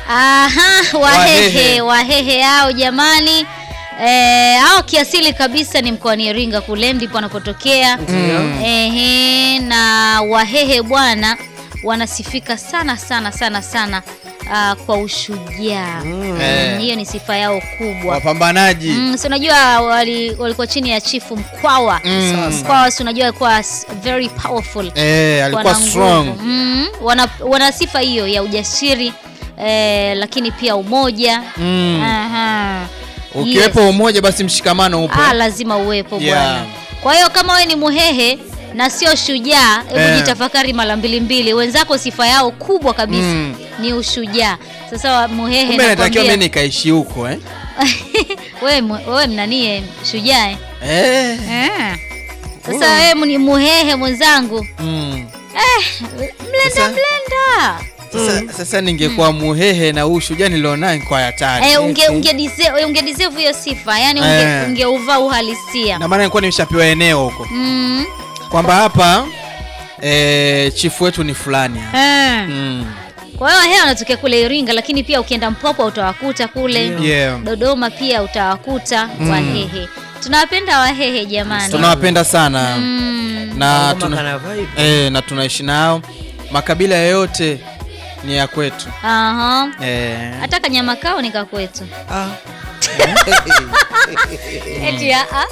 Aha, wahehe Wahehe. wahehe hao jamani. Eh, hao kiasili kabisa ni mkoani Iringa kule ndipo wanapotokea. Ehe, na wahehe bwana wanasifika sana sana sana sana ah, kwa ushujaa. Eh. Mm, Hiyo ni sifa yao kubwa. Wapambanaji. Mm, si unajua wali, walikuwa chini ya chifu Mkwawa. Mm. Mkwawa si unajua alikuwa s- very powerful. Eh, alikuwa Wana strong. nguvu. Mm, wana, wana sifa hiyo ya ujasiri eh, lakini pia umoja. Mm. Aha. Ukiwepo Yes. umoja basi mshikamano upo. Ah, lazima uwepo Yeah. bwana. Kwa hiyo kama wewe ni muhehe na sio shujaa, hebu Eh. jitafakari mara mbili mbili. Wenzako sifa yao kubwa kabisa Mm. ni ushujaa. Sasa wa- muhehe Kumbe natakiwa nakwambia- mimi nikaishi huko eh. wewe mu- wewe mnanie shujaa eh? Eh. Eh. Sasa wewe ni muhehe mwenzangu, Mm. mlenda Sasa- mlenda Sasa, sasa ningekuwa muhehe na huu shujaa nilionaye kwa hatari. eh, unge unge deserve unge deserve hiyo sifa, yani unge Eh. ungeuvaa uhalisia Na maana nilikuwa nimeshapewa eneo huko mm. kwamba hapa eh, chifu wetu ni fulani. hapa. eh. Mm. Kwa hiyo wahehe wanatokea kule Iringa, lakini pia ukienda Mpwapwa utawakuta kule Yeah. Dodoma pia utawakuta Wahehe. Tunawapenda Wahehe jamani. Tunawapenda sana Mm. na Ngoma tuna, kana vibe. eh, na tunaishi nao. Makabila yoyote ni ya kwetu. Aha. Eh. Hata kanyama kao ni kakwetu. Ah. Eti ah, ah.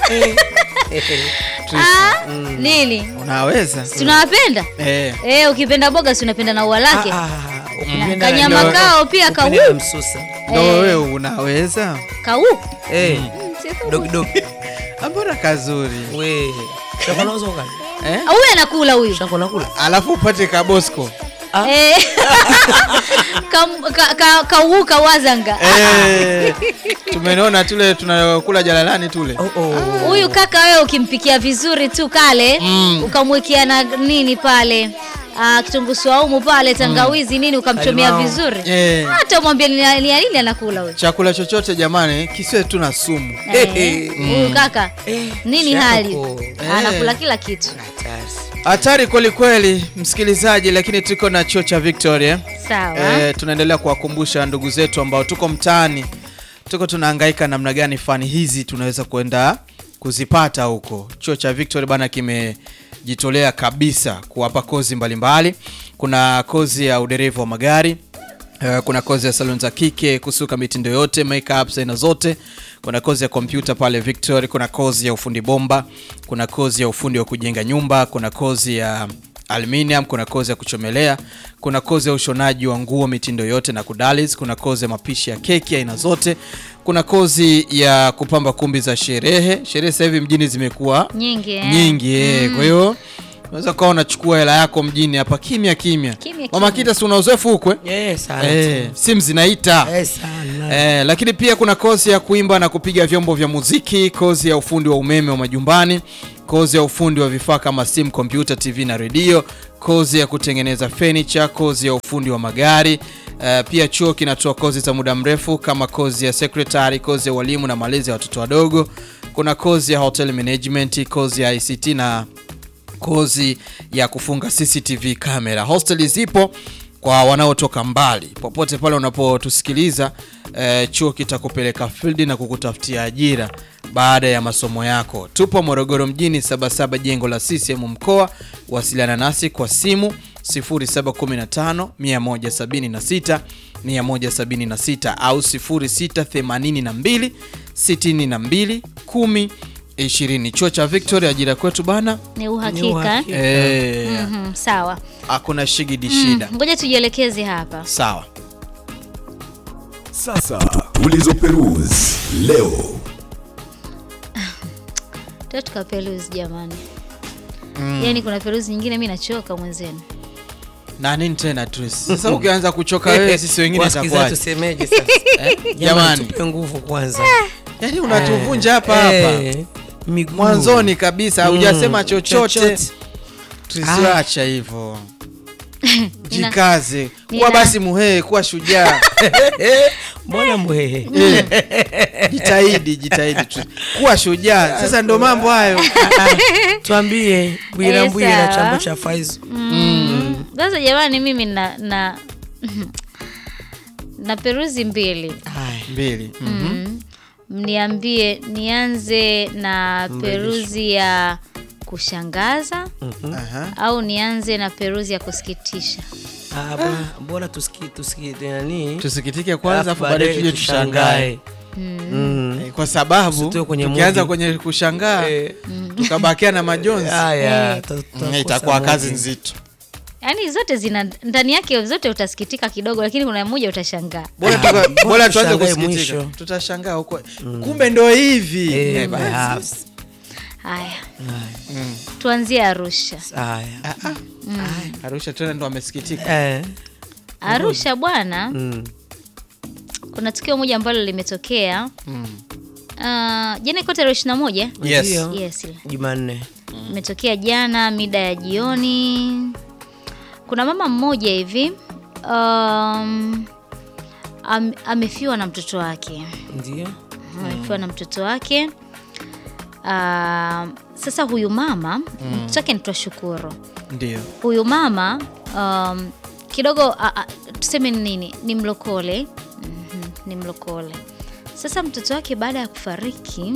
Trisi, Ah, nini? Unaweza? Tunawapenda? Eh. Eh, ukipenda boga si unapenda na ua lake. Ah, ah, ukipenda Kanyama ndio- kao pia kau. ukipenda na msusa. Ndo Eh. wewe unaweza? Kau. Eh, Si dog dog. Ambona kazuri. We. Shako nauza ukali. Eh? Ah, Huyu anakula huyu. Shako nakula. Alafu upate kabosco. Eh. Kam- ka- ka- Kauka wazanga. Eh. Tumeona tule tunakula jalalani tule. Oh oh. Huyu kaka wewe ukimpikia vizuri tu kale Mm. ukamwekea na nini pale ah, kitunguu saumu pale tangawizi nini ukamchomea Limau. vizuri Eh. hata umwambie ni ni ya nini anakula huyu Chakula chochote jamani kisiwe tu na sumu. Eh, huyu kaka Eh, nini shako. hali Eh. anakula kila kitu Hatari. Hatari kweli kweli, msikilizaji, lakini tuko na chuo cha Victoria. sawa Eh, tunaendelea kuwakumbusha ndugu zetu ambao tuko mtaani, tuko tunahangaika namna gani fani hizi tunaweza kwenda kuzipata huko. Chuo cha Victoria bana kimejitolea kabisa kuwapa kozi mbalimbali. Kuna kozi ya udereva wa magari Uh, kuna kozi ya salon za kike, kusuka mitindo yote, makeup aina zote. Kuna kozi ya kompyuta pale Victoria, kuna kozi ya ufundi bomba, kuna kozi ya ufundi wa kujenga nyumba, kuna kozi ya aluminium, kuna kozi ya kuchomelea, kuna kozi ya ushonaji wa nguo mitindo yote na kudalis, kuna kozi ya mapishi ya keki aina zote, kuna kozi ya kupamba kumbi za sherehe. Sherehe sasa hivi mjini zimekuwa nyingi eh. nyingi eh. Kwa hiyo unaweza kuwa unachukua hela yako mjini hapa kimya kimya. Kimya, Mama kimya. Kita, si una uzoefu huko eh? Eh, sana. Eh, simu zinaita Eh, sana. eh, lakini pia kuna kozi ya kuimba na kupiga vyombo vya muziki, kozi ya ufundi wa umeme wa majumbani, kozi ya ufundi wa vifaa kama simu, kompyuta, TV na redio, kozi ya kutengeneza furniture, kozi ya ufundi wa magari. Eh, pia chuo kinatoa kozi za muda mrefu kama kozi ya secretary, kozi ya walimu na malezi ya watoto wadogo. Kuna kozi ya hotel management, kozi ya ICT na kozi ya kufunga CCTV kamera. Hosteli zipo kwa wanaotoka mbali. Popote pale unapotusikiliza, eh, chuo kitakupeleka field na kukutafutia ajira baada ya masomo yako. Tupo Morogoro mjini, Sabasaba, jengo la CCM mkoa. Wasiliana nasi kwa simu 0715 176 176 au 0682 62 10 20. Chuo cha Victoria, ajira kwetu bana. ni Ni uhakika uhakika. Eh, Mhm, sawa hakuna shigidi shida. Mm, ngoja tujielekeze hapa Sawa. Sasa tulizoperuzi leo. tuta tukaperuzi jamani yaani kuna peruzi nyingine mi nachoka mwenzenu Na nini tena Tris? Sasa ukianza kuchoka wewe sisi wengine Wasikilizaji itakuwaje? tusemeje sasa? Jamani. Jamani, tupe nguvu kwanza. Yaani unatuvunja hapa hapa. Eh, miguu. Mwanzoni kabisa hujasema Mm, chochote. Tusiacha hivyo. Jikaze. Kuwa Nina- basi muhee, kuwa shujaa. Mbona mwehe? Eh, Jitahidi, jitahidi. tu. Kuwa shujaa. Sasa ndo mambo hayo. Tuambie Bwira Eh, Mbwira na sawa. chambo cha Faizu. Mm. sasa jamani mimi na, na na peruzi mbili Haya. mbili Mhm. mm. mniambie nianze na peruzi ya kushangaza Aha. au nianze na peruzi ya kusikitisha Ah, bora- bora tusiki tusiki nani tusikitike kwanza afu Alafu baadaye baadaye tuje tushangae Mm. Eh, kwa sababu Usitoe kwenye tukianza mudi. kwenye kushangaa Eh. tukabakia na majonzi Haya, Eh. ta- Mm, tutakosa itakuwa moja. kazi nzito yaani zote zina ndani yake zote utasikitika kidogo lakini kuna moja utashangaa bora tuka- bora tuanze tushangae kusikitika mwisho. tutashangaa huko kumbe ndo hivi Eh, Eh, basi. ah, haya haya, tuanzie arusha haya. Ah, ah. arusha tena ndo amesikitika Eh, arusha bwana mm. kuna tukio moja ambalo limetokea Mm. uh, jana iko tarehe ishirini na moja Yes. Ndio. yes ile. Jumanne imetokea jana mida ya jioni kuna mama mmoja hivi um, am, amefiwa na mtoto wake ndio amefiwa na mtoto wake um, sasa huyu mama mtoto wake nitwa shukuru ndio huyu mama um, kidogo a, a, tuseme ni nini ni mlokole mm ni mlokole sasa mtoto wake baada ya kufariki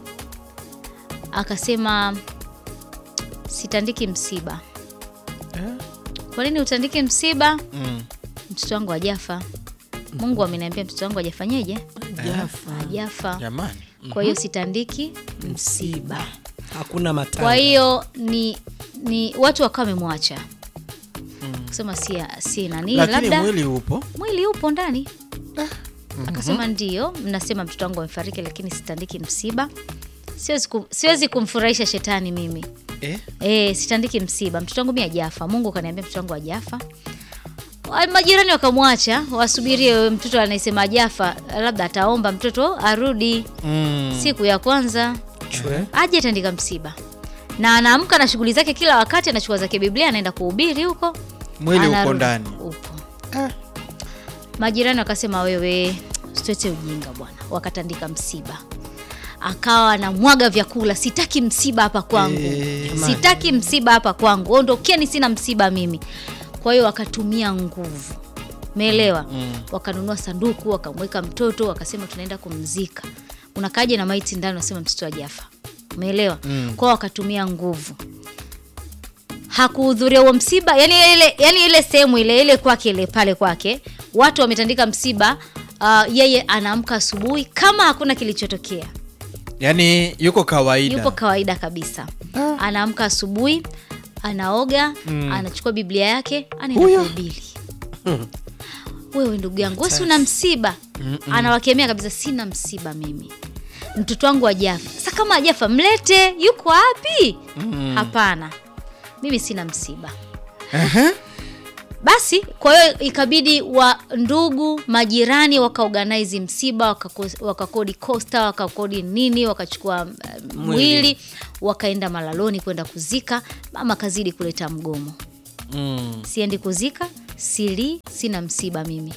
akasema sitandiki msiba kwa nini utandike msiba Mm. mtoto wangu ajafa mungu ameniambia mtoto wangu ajafanyeje Jafa. ajafa jamani kwa hiyo sitandiki msiba hakuna matanga kwa hiyo ni ni watu wakawa wamemwacha kusema si, si nani lakini labda mwili upo mwili upo ndani akasema ndio mnasema mtoto wangu amefariki lakini sitandiki msiba siwezi, kum, siwezi kumfurahisha shetani mimi eh? e, sitandiki msiba mtoto wangu mi ajafa mungu kaniambia mtoto wangu ajafa Wa- majirani wakamwacha wasubirie mtoto anayesema ajafa labda ataomba mtoto arudi mm. siku ya kwanza Chwe. aje tandika msiba na anaamka na shughuli zake kila wakati anachukua zake biblia anaenda kuhubiri huko mwili uko anarudi. ndani upo majirani wakasema wewe usitete ujinga bwana wakatandika msiba akawa anamwaga vyakula sitaki msiba hapa kwangu Eh, sitaki msiba hapa kwangu ondokeni sina msiba mimi kwa hiyo wakatumia nguvu meelewa mm. wakanunua sanduku wakamweka mtoto wakasema tunaenda kumzika unakaja na maiti ndani wasema mtoto ajafa umeelewa mm. kwao wakatumia nguvu hakuhudhuria huo msiba yani ile, yani ile sehemu ile ile kwake ile pale kwake watu wametandika msiba uh, yeye anaamka asubuhi kama hakuna kilichotokea yaani yuko kawaida yupo kawaida kabisa anaamka asubuhi anaoga anachukua biblia yake anaenda Huyo. kuhubiri wewe ndugu yangu wesi una msiba anawakemea kabisa sina msiba mimi mtoto wangu ajafa sa kama ajafa mlete yuko wapi hapana mimi sina msiba basi kwa hiyo ikabidi wa ndugu majirani wakaorganize msiba wakako- wakakodi costa wakakodi nini wakachukua uh, mwili wakaenda malaloni kwenda kuzika mama kazidi kuleta mgomo mm. siendi kuzika sili sina msiba mimi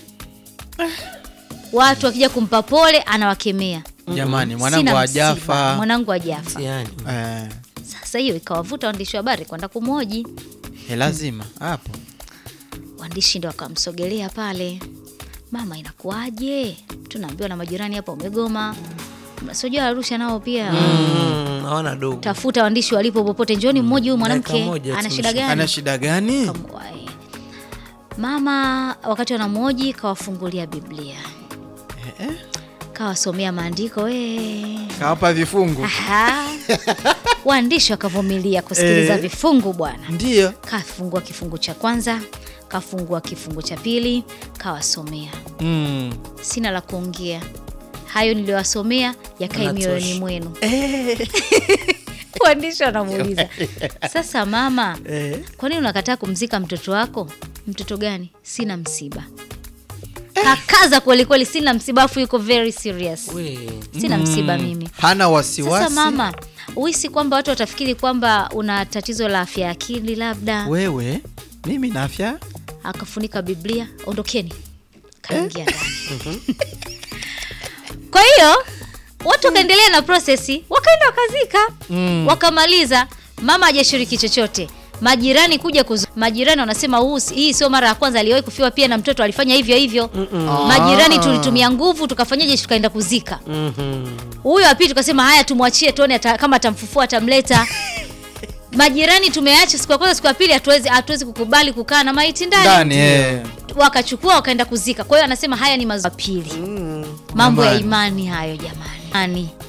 watu wakija kumpa pole anawakemea jamani mwanangu Sina msiba, ajafa mwanangu ajafa yani eh, sasa hiyo ikawavuta waandishi wa habari kwenda kumhoji eh, lazima hapo waandishi ndo wakamsogelea pale mama inakuwaje tunaambiwa na majirani hapa umegoma sijua arusha nao pia Mm, hawana dogo tafuta waandishi walipo popote njoni mmoja huyu Dakika mwanamke moja ana tu shida msha- gani ana shida gani Kamwae. mama wakati wanamwoji kawafungulia biblia kawasomea maandiko we kawapa vifungu Aha. waandishi wakavumilia kusikiliza Eh. vifungu bwana ndiyo kafungua kifungu cha kwanza kafungua kifungu cha pili kawasomea mm. sina la kuongea hayo niliyowasomea yakae Yanatosha. mioyoni mwenu waandishi wanamuuliza sasa mama kwa nini unakataa kumzika mtoto wako mtoto gani sina msiba kakaza kwelikweli sina msiba afu yuko very serious we sina msiba mimi hana wasiwasi sasa mama uhisi kwamba watu watafikiri kwamba una tatizo la afya ya akili labda wewe mimi na afya akafunika biblia ondokeni kaingia ndani kwa hiyo watu wakaendelea na prosesi wakaenda wakazika mm. wakamaliza mama hajashiriki chochote majirani kuja kuzu... majirani wanasema huu si- hii sio mara ya kwanza, aliwahi kufiwa pia na mtoto alifanya hivyo hivyo. Majirani tulitumia nguvu, tukafanyaje? Tukaenda kuzika Mhm. huyo wa pili, tukasema haya, tumwachie tuone ata, kama atamfufua atamleta. Majirani tumeacha siku ya kwanza, siku ya pili hatuwezi hatuwezi kukubali kukaa na maiti ndani ndani eh. wakachukua wakaenda kuzika. Kwa hiyo anasema haya ni mazuri. Pili, mambo ya imani hayo jamani, Imani.